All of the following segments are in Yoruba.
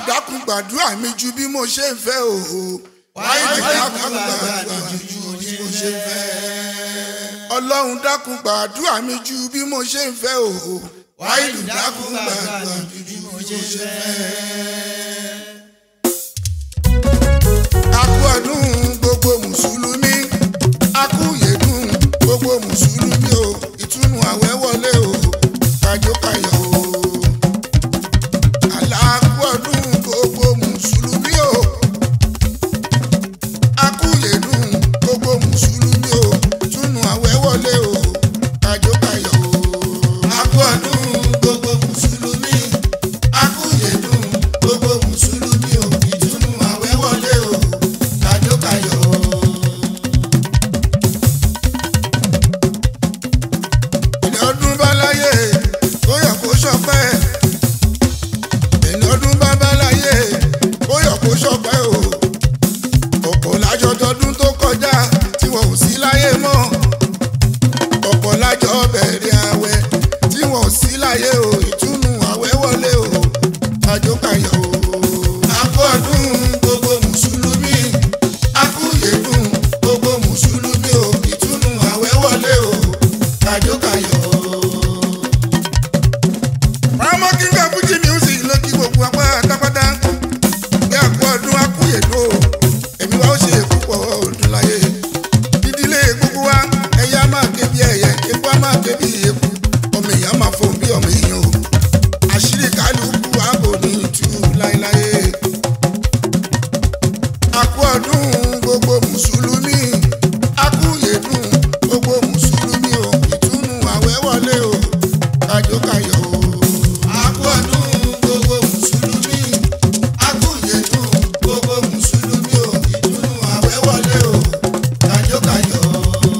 dákun gbàdúrà mi ju bí mo ṣe ń fẹ́ o. wáìdù dákun gbàdúrà mi ju bí mo ṣe ń fẹ́. ọlọ́run dákun gbàdúrà mi ju bí mo ṣe ń fẹ́ o. wáìdù dákun gbàdúrà mi ju bí mo ṣe ń fẹ́. a kú ọdún gbogbo mùsùlùmí a kú yèdùn gbogbo mùsùlùmí o ìtúnu àwẹ̀ wọlé o kájókáyọ̀ o aláàkúọdún gbogbo mùsùlùmí o akúyèdùn gbogbo mùsùlùmí o túnú àwẹ̀ wọlé o kájókáyọ̀ o akúọdún gbogbo mùsùlùmí akúyèdùn gbogbo mùsùlùmí o ìtúnú àwẹ̀ wọlé o kájókáyọ̀ o. ẹni ọdún bá láyé kó yọ kó ṣọpẹ́ ẹni ọdún bá bá láyé kó yọ kó ṣọpẹ́ o ọ̀pọ̀ lájọ tọdún tó kọjá tí wọn ò sí láyé mọ́ ọ̀pọ̀ lájọ bẹ̀rẹ̀ àwẹ̀ tí wọn ò sí láyé o ìtúnu àwẹ̀ wọlé o àjọkàyọ̀ o. akú ọdún gbogbo mùsùlùmí akú yèdùn gbogbo mùsùlùmí o ìtúnu àwẹ̀ wọlé o àjọkàyọ̀ o. Pàmò kí n fẹ́ Fújì music ló kí gbogbo apá tápátá. Bí àpò ọdún akúyèdó, èmi wá ó ṣe púpọ̀ ọdún láyé. Ìdílé gbogbo wa, ẹyẹ á máa ké bí ẹyẹ, epo á máa ké bí epo. Ọmọ èèyàn máa fò bí ọmọ èèyàn o. Àṣírí kálukú ààbò ní ìtú láéláé. Àpò ọdún gbogbo mùsùlùmí. Akúyèdùn gbogbo mùsùlùmí o. Ìtúnu àwẹ̀ wọlé o. Kájókáyọ̀ o. Àpò ọdún gbogbo mùsùlùmí. Akúyèdùn gbogbo mùsùlùmí o. Ìtúnu àwẹ̀ wọlé o. Kájókáyọ̀ o.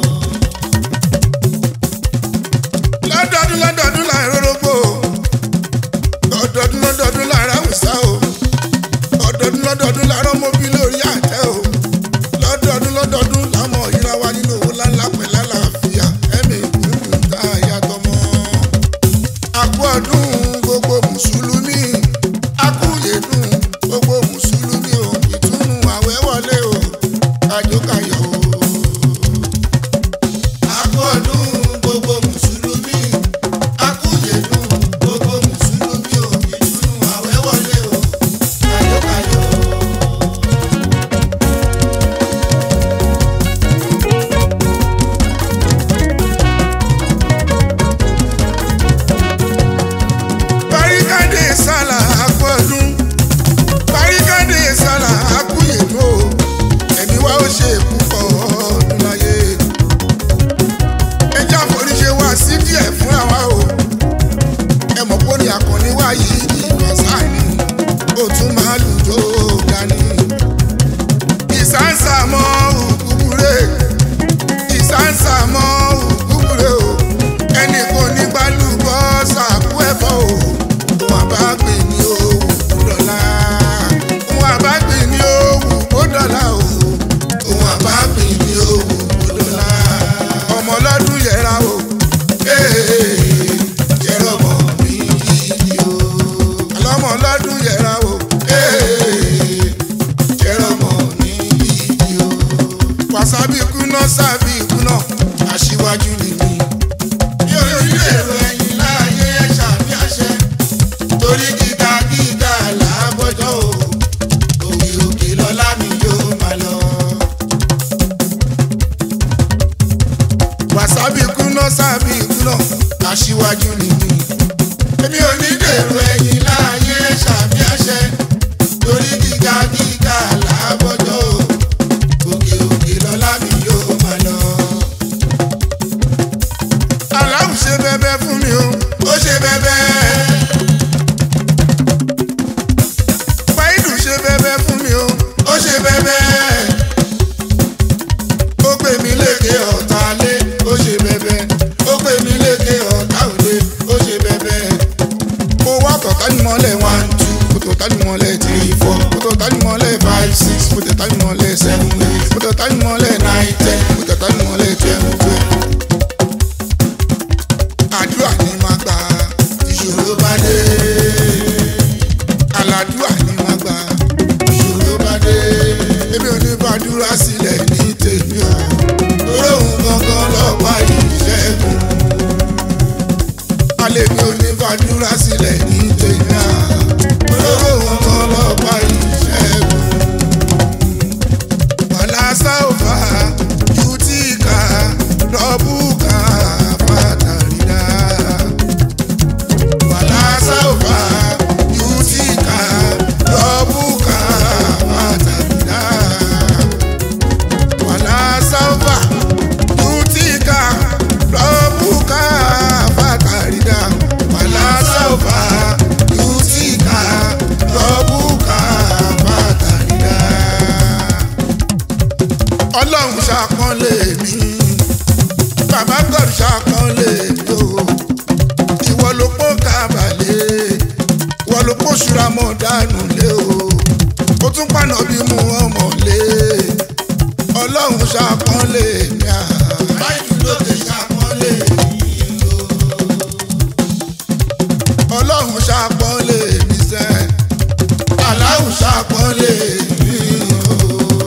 Lọ́dọọdún lọ́dọọdún là ń rọ́rọ́gbò. Lọ́dọọdún lọ́dọọdún là ń ráwùsá o. Lọ́dọọdún lọ́dọọdún là ń rọ́mọbí lórí àtẹ o. Lọ́dọọdún lọ́dọọdún là ń mọ ìra wa nínú owó ńláńlá pẹ̀lú àlàáfíà. Ẹ̀mí ìkúnkún tá a yàtọ̀ mọ́ akú ọdún gbogbo mùsùlùmí akúyèdùn gbogbo mùsùlùmí o ìtúnu àwẹ̀ wọlé o kájókáyọ̀ o. akú ọdún gbogbo mùsùlùmí akúyèdùn gbogbo mùsùlùmí o ìtúnu àwẹ̀ wọlé o kájókáyọ̀ o. Barikade sálà akọ́dún. Barikade sálà akúyèdó. Ẹ̀mí wa ó ṣe púpọ̀ ọdún láyé. Ẹja foríṣe wá sí díẹ̀ fúnra wa o. Ẹ mọ̀ pé ní akọni wá yìí ìgbà sáàni. Ó tún máa lùjọ́ dání. Ìsáǹsà mọ́ òkúkúrẹ́. Ìsáǹsà mọ́ òkúkúrẹ́ o. Ẹnì kò ní gbálùbọ́ sàkú ẹ̀fọ́ o wọn bá gbé ní òwú dọ́là wọn bá gbé ní òwú dọ́là o wọn bá gbé ní òwú dọ́là ọmọ ọlọ́dún yẹra o yẹra ọmọ mi yìí o ọlọ́mọ ọlọ́dún yẹra o yẹra ọmọ mi yìí o wàsábì kúná sábì kúná aṣíwájú ni mí yóò rí èrò ẹ̀yìn láàyè ẹ̀ṣà bí àṣẹ torí kíkà kíkà làbọ̀jọ́ o òkè òkè lọ́lá mi yóò máa lọ. wàsábì kúná sábì kúná aṣíwájú ni mí. èmi ò ní dèrò ẹ̀yìn láàyè ṣàbí àṣẹ torí kíkà kíkà làbọ̀jọ́ o òkè òkè lọ́lá mi yóò máa lọ. aláwọ̀ ṣe bẹ́bẹ́ fún mi o ó ṣe bẹ́bẹ́. Báyìdù ṣe bẹ́bẹ́ fún mi o, ó ṣe bẹ́bẹ́. Ó gbé mi lékè ọ̀tá lé, ó ṣe bẹ́bẹ́. Ó gbé mi lékè ọ̀tá òde, ó ṣe bẹ́bẹ́. Mo wá kọ̀ọ̀ká ní mọ́lẹ̀ one two, mo tó tá ní mọ́lẹ̀ three four, mo tó tá ní mọ́lẹ̀ five six, mo tó tá ní mọ́lẹ̀ seven eight, mo tó tá ní mọ́lẹ̀ nine ten, mo tó tá ní mọ́lẹ̀ twelve twelve. Àdúrà ni máa gbà ìṣòro bá dé. àdúrà ni wọ́n gbà ṣòro bá dé èmi ò ní fàdúrà sílẹ̀ ní tèmi o lórí òun gangan lọ́pàá ìṣẹ́gun alẹ́ mi ò ní fàdúrà sílẹ̀ ní tèmi o lórí òun gangan lọ́pàá ìṣẹ́gun wàlá sáfà yútíkà rọ́bùkà fàtàrídà wàlá sáfà yútíkà rọ́bùkà fàtàrídà wàlá sáfà yútíkà rọ́bùkà fàtàrídà wàlá sáfà yútíkà rọ́bùkà fàtàrídà ọlọ́run ṣàpọ́nlé mi bàbá god ṣàpọ́nlé mi o ìwọ ló pọ́ kábàlẹ̀ ìwọ ló pọ́ ṣúra mọ́ dànù lé o ó tún pànà bí mu ọmọ lé ọlọ́run ṣàpọ́nlé mi à. báyìí lókè ṣàpọ́nlé mi o ọlọ́run ṣàpọ́nlé mi sẹ́ aláwọ̀ ṣàpọ́nlé mi o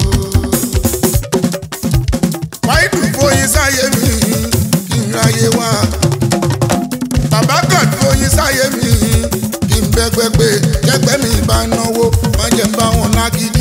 wáìdù fóyin sáyé mi kí n ráyé wá bàbá kan fóyin sáyé mi kí n bẹ́gbẹ́gbẹ́ jẹ́gbẹ́ mi bá náwó wọ́n jẹ́ ń bá wọn lágídí.